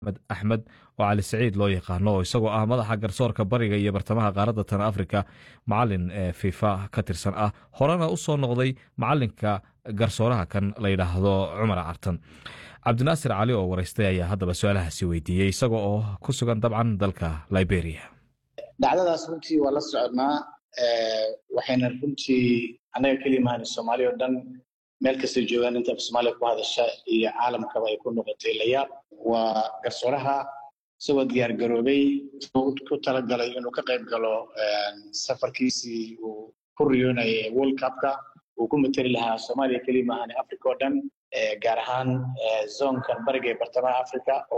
med axmed oo cali saciid loo yaqaano oo isagoo ah madaxa garsoorka bariga iyo bartamaha qaaradda tan afrika macalin ee fifa ka tirsan ah horena u soo noqday macalinka garsooraha kan la yidhaahdo cumar cartan cabdinaasir cali oo waraystay ayaa haddaba su-aalahaasi weydiiyey isaga oo ku sugan dabcan dalka liberia dhacdadaas runtii waa la soconnaa waxayna runtii annaga keliya mahan soomaaliya oo dhan meel kastay joogaan inta soomaaliya ku hadasha iyo caalamkaba ay ku noqotay layaab waa garsooraha isagoo diyaar garoobay ku talagalay inuu ka qayb galo safarkiisii uu ku riyoonayay world cupka uu ku mateli lahaa soomaaliya keliya maahan africa oo dhan gaar ahaan zoonkan bariga ee bartamaha africa